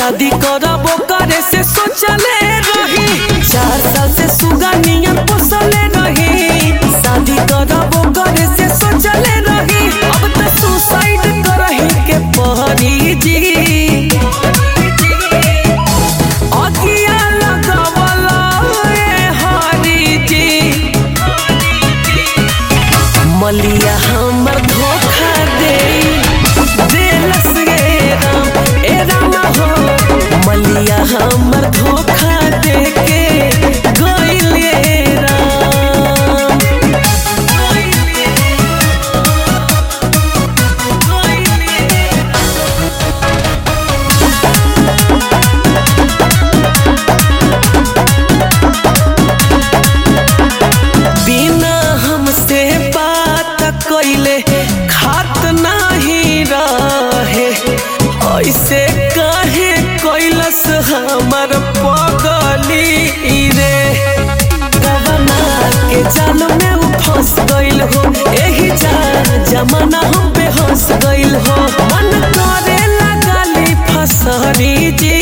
शादी करबो करे से सोचले रही चार साल से सुगनिया पोसले रही शादी करबो करे से सोचले रही अब तो सुसाइड करही के पहरी जी अगिया लगवला ए हरी जी मलिया हमर धोखा दे देलस गे राम ए राम हो मलिया हमर धोखा दे के गइल ए राम बिना हमसे बात कइले खात नाही रहे ऐसे काहे कैलस हमर पगली रे गवना के जाल में उ फंस गइल हो एही जा जमाना हम पे हंस गइल हो मन करे लगाली फसरी जी